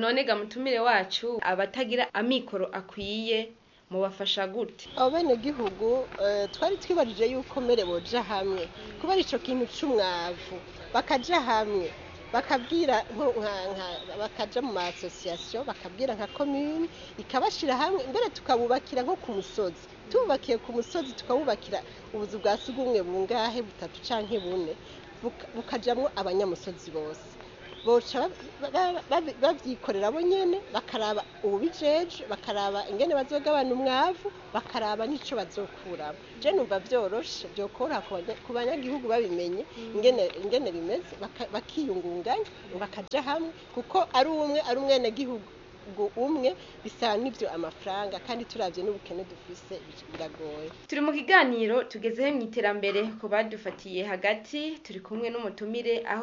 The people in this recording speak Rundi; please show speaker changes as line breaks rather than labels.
none ga mutumire wacu abatagira amikoro akwiye mubafasha gute
abo bene gihugu twari twibajije yuko mbere boja hamwe kubera ico kintu c'umwavu bakaja hamwe bakabwira bakaja mu masosiyasiyo bakabwira nka komini ikabashira hamwe mbere tukabubakira nko ku musozi tububakiye ku musozi tukabubakira ubuzu bwa sugumwe bungahe butatu canke bune bukajamwo abanyamusozi bose boca bavyikorera bo nyene bakaraba ububijeje bakaraba ingene bazogabana umwavu bakaraba n'ico bazokuramo je numva vyoroshe vyokora ku banyagihugu babimenye ingene ingene bimeze bakiyungunganya bakaja hamwe kuko ari umwe ari umwenegihugu umwe bisa n'ibyo amafaranga kandi turavye n'ubukene dufise biragoye
turi mu kiganiro tugezeho mu iterambere ku badufatiye hagati turi kumwe n'umutumire aho